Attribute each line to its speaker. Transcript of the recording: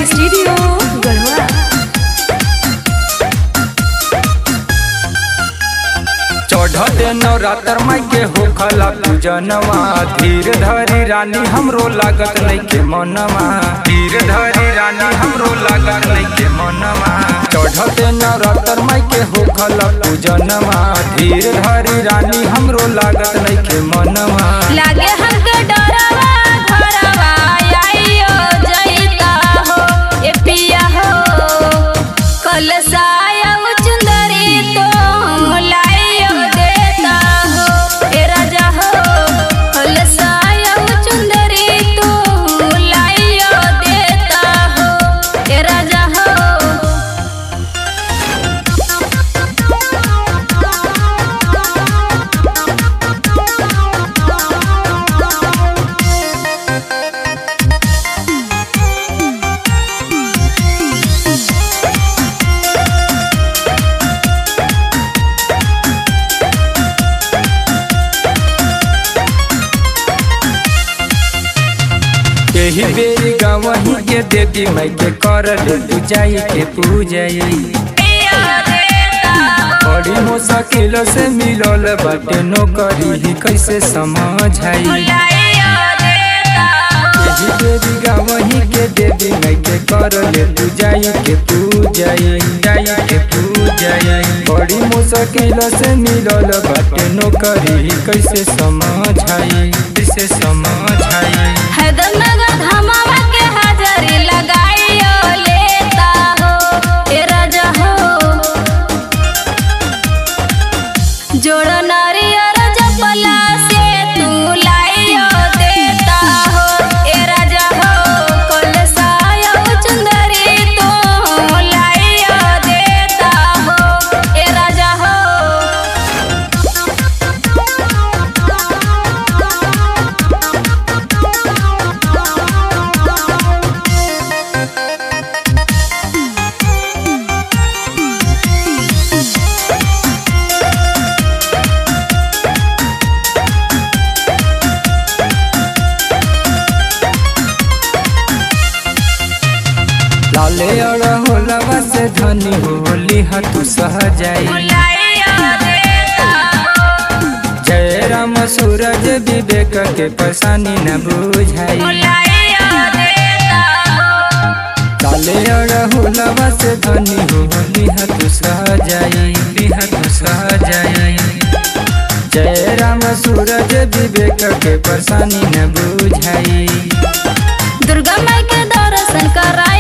Speaker 1: recording studio Garhwa
Speaker 2: चढ़ते नवरात्र माई के होखला पूजनवा धीर धरी रानी हमरो लागत नहीं के मनवा धीर धरी रानी हमरो लागत नहीं के मनवा चढ़ते नवरात्र माई के होखला पूजनवा धीर धरी रानी हमरो लागत नहीं के मनवा
Speaker 1: लागे हमके डरवा घरवा आइयो जइता हो ए पिया हो कलसाया चुंदरी तो लाइयो देता हो ए राजा हो कलसाया चुंदरी तो लाइयो देता हो ए राजा हो
Speaker 2: यही बेरी गवही के देवी माई के कर ले पूजाई के पूजाई
Speaker 1: पिया देता हो
Speaker 2: बड़ी मुश्किल से मिलल बाटे नौकरी ही कैसे समझाई
Speaker 1: लाइयो देता हो
Speaker 2: यही देवी गावही के देवी माई के कर ले तू जाई के तू जाई जाई के तू जाई बड़ी मुश्किल से मिलल बाटे नौकरी ही कैसे समझाई कैसे समझाई
Speaker 1: हैदरनगर धमावा के हाजरी लगाइयो लेता हो ए राजा हो जोड़ नारियर जपला से तू लाइयो देता हो ए राजा हो कलसायो चुंदरी तू लाइयो देता हो ए राजा हो
Speaker 2: लाले अड़ होलवा से धनी होली हतु सह जाई
Speaker 1: लाइयो देता हो
Speaker 2: जय राम सूरज विवेक के परेशानी न बुझाई
Speaker 1: लाइयो देता हो
Speaker 2: काले अड़हुलवा से धनी होली हतु सह जाई हतु सह जाई जय राम सूरज विवेक के परेशानी न बुझाई
Speaker 1: दुर्गा माई के दर्शन करा